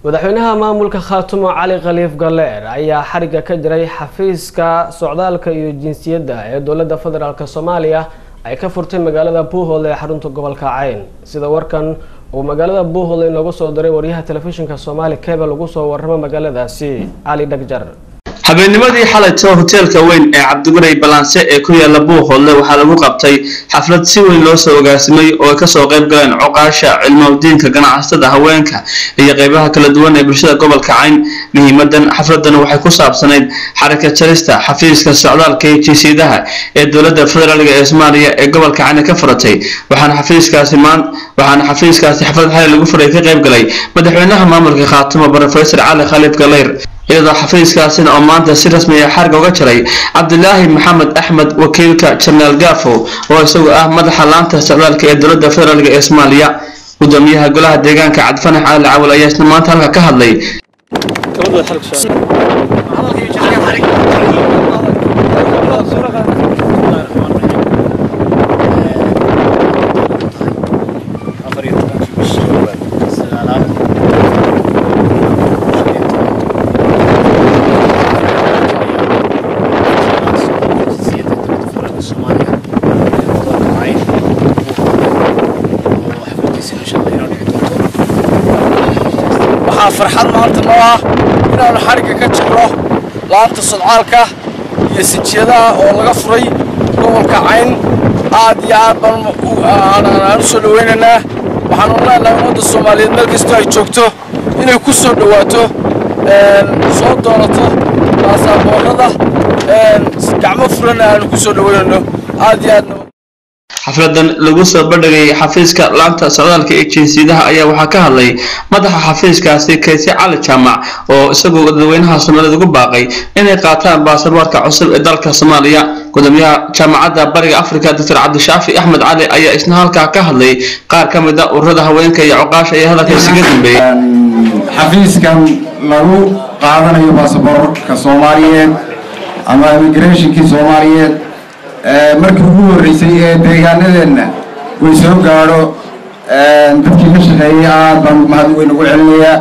madaxweynaha maamulka khaatumo cali khaliif galeer ayaa xariga ka jiray xafiiska socdaalka iyo jinsiyadda ee dowladda federaalk soomaaliya ay ka furtay magaalada buuhoole ee xarunta gobolka cayn sida warkan uu magaalada buuhoole inoogu soo diray waryaha telefishinka soomaali kebel ugu soo warramo magaaladaasi cali dhagjar habeennimadii xalayto hoteelka weyn ee cabdimaray balanse ee ku yaala buuhoodle waxaa lagu qabtay xaflad si weyn loo soo ogaasimay oo ay kasoo qayb galeen coqaasha cilmowdiinka ganacsatada haweenka iyo qeybaha kala duwan ee bulshada gobolka cayn muhiimadan xafladan waxay ku saabsanayd xaraka jarista xafiiska socdaalka iyo jinsiyadaha ee dowladda federaalk ee soomaaliya ee gobolka cayn ka furatay waxaana xafiiskaasi waxaana xafiiskaasi xaflad xalay lagu furay ka qayb galay madaxweynaha maamulka khaatumo brofesor cali khaliif galeyr iyadoo xafiiskaasina oo maanta si rasmi ah xarga uga jiray cabdilaahi maxamed axmed wakiilka jenaraal gaafo oo isagu ah madaxa laanta socdaalka ee dowladda federaalk ee soomaaliya gudoomiyaha golaha deegaanka cabdifanax cali cawal ayaa isna maanta halka ka hadlay waxaa farxad maanta noo ah inaanu xadhigga ka jirno laanta sodcaalka iyo sijiyadaha oo laga furay gobolka cayn aad iyo aad baan u soo dhawaynaynaa waxaanu leenahay ummadda soomaaliyeed meel kastoo ay joogto inay ku soo dhowaato soo doonato baasaboorada gacmo furana aanu ku soo dhawaynayno aad iyo aadna xafladan lagu soo bandhigay xafiiska laanta socdaalka ee jinsiyadaha ayaa waxaa ka hadlay madaxa xafiiskaasi kayse cali jaamac oo isagoo dadweynaha soomaaliyed ugu baaqay inay qaataan baasaboorka cusub ee dalka soomaaliya gudoomiyaha jaamacadda bariga africa doctor cabdishaafi axmed cali ayaa isna halkaa ka hadlay qaar ka mid a ururada haweenka iyo coqaasha ee hadalkaasi ka dambeeyey xafiiskan lagu qaadanayo baasaboorka soomaaliyeed ama immigrationkii soomaaliyeed markii ugu horreysay ee deegaanadeenna way soo gaadho dadkii ka shaqeeyay aad baan mahad weyn ugu celinayaa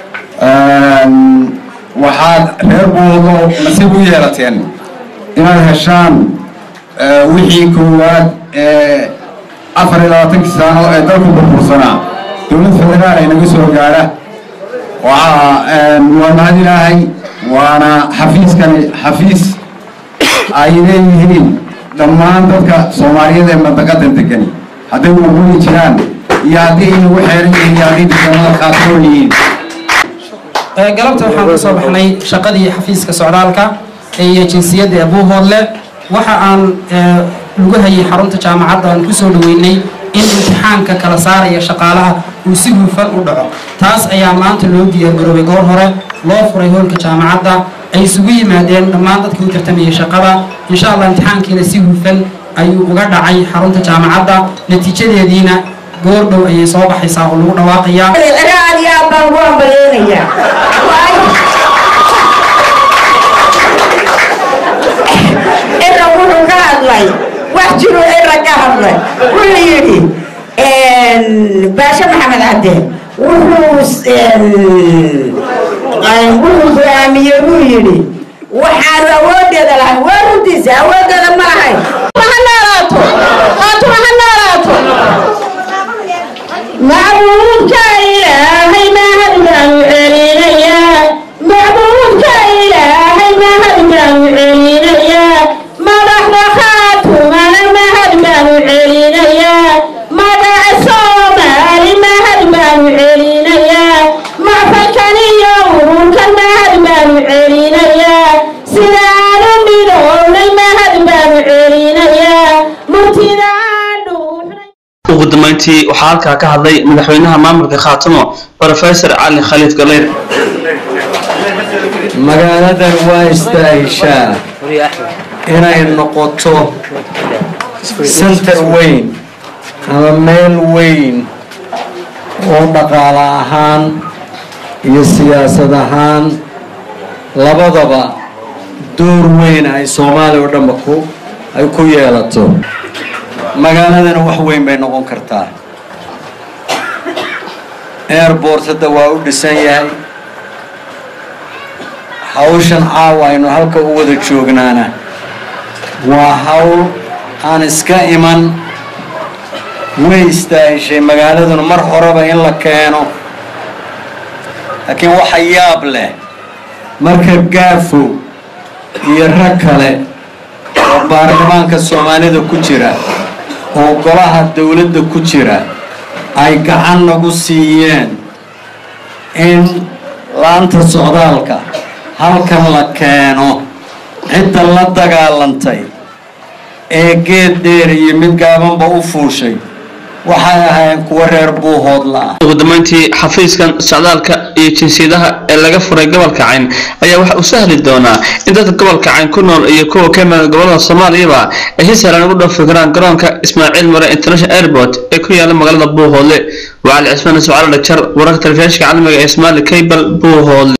waxaad reer buudo nasiib u yeelateen inaad heshaan wixii koowaad ee afar iyo labaatankii sano ee dalku burbursanaa dowlad federaal ay naga soo gaadha waa mahad ilaahay waana xafiiskani xafiis ay leeyihiin dhammaan dadka soomaaliyeed ee mandaqadan degani hadday waqooyi jiraan iyo haddii inagu xeeran yihiin iyo haddii deegaanada khaasoo yihiin galabta waxaan ka soo baxnay shaqadii xafiiska socdaalka iyo jinsiyadda ee buuhoodle waxa aan lagu hayay xarunta jaamacadda aan kusoo dhaweynay in imtixaanka kala saaraya shaqaalaha uu si hufan u dhaco taas ayaa maanta loo diyaargaroobay goor hore loo furay hoolka jaamacadda ay isugu yimaadeen dhammaan dadkii u tartamayay shaqada insha allah imtixaankiina si hufan ayuu uga dhacay xarunta jaamacadda natiijadeediina goor dhow ayay soo baxaysaa oo lagu dhawaaqayaa aad iyo aad baan ugu ambaleynayaa ira wuxuu ka hadlay wax jiru ira ka hadlay wuxuu yidhi baashe maxamed cadde wuxuu wuxuu go'aamiyey buu yidhi waxaan awoodeeda lahay waa runtiisa awoodeeda ma lahay ha noolaato qaatuma ha noolaato macbuudka ilaahay mahad baan u celinayaa macbuudka ilaahay mahad baan u celinayaa madaxda khaatumana mahad baan u celinayaa magaca soomaali mahad baan u celinayaa macfalkan iyo ururkan mahad baan u celinayaa sidaanu midhownay mahad baan u celinayaa murtida aan dhuuxnay ugu dambeyntii waxaa halkaa ka hadlay madaxweynaha maamulka khaatumo brofesor cali khaliif galeyr magaaladan waa istaahishaa inay noqoto center weyn ama meel weyn oo dhaqaale ahaan iyo siyaasad ahaan labadaba door weyn ay soomaaliya oo dhanba ku ay ku yeelato magaaladana wax weyn bay noqon kartaa airport hadda waa u dhisan yahay hawshan caawa aynu halka u wada joognaana waa hawl aan iska iman way istaahishay magaaladuna mar horeba in la keeno laakiin waxa yaab leh marka gaafo iyo rag kale oo baarlamaanka soomaalida ku jira oo golaha dowladda ku jira ay gacan nagu siiyeen in laanta socdaalka halkan la keeno cidda la dagaalantay ee geed dheer iyo mid gaabanba u fuushay waxay ahaayeen kuwo reer buuhoodla ah ugu dambeyntii xafiiskan socdaalka iyo jinsiyadaha ee laga furay gobolka cayn ayaa waxa uu sahli doonaa in dadka gobolka cayn ku nool iyo kuwa ka imaada gobolada soomaaliyaba ay si sahlan ugu dhoofi karaan garoonka ismaaciil mare international airport ee ku yaala magaalada buuhoodle waa cali cismaan ismaciil dhajar wararka telefishinka caalamiga ee ismaali cable buuhoodle